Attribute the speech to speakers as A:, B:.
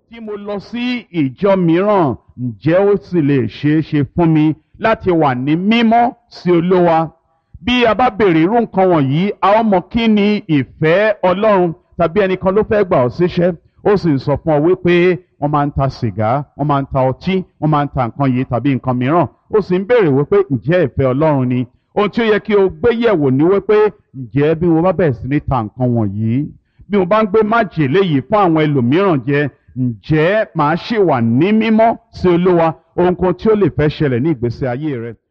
A: tí mo lọ sí ìjọ mìíràn ǹjẹ́ ó sì lè ṣeé ṣe fún mi láti wà ní mímọ́ sí olówa bí a bá béèrè irú nǹkan wọ̀nyí a ó mọ kí ni ìfẹ́ ọlọ́run tàbí ẹnìkan ló fẹ́ gbà ọ́ síṣẹ́ ó sì ń sọ fún ọ wípé wọ́n máa ń ta sìgá wọ́n máa ń ta ọtí wọ́n máa ń ta nǹkan yìí tàbí nǹkan mìíràn ó sì ń béèrè wípé ǹjẹ́ ìfẹ́ ọlọ́run ni ohun tí ó yẹ kí o gbé yẹ̀wò ni wípé ǹjẹ́ bí mo bá bẹ̀rẹ̀ sí ní ta nǹkan wọ̀nyí bí mo bá ń gbé májèlé yìí fún àwọn ẹlòmíràn jẹ ǹjẹ́ màá ṣì wà ní mímọ́ sí olúwa ohunkóhun tí ó lè fẹ́ ṣẹlẹ̀ ní ìgbésí ayé rẹ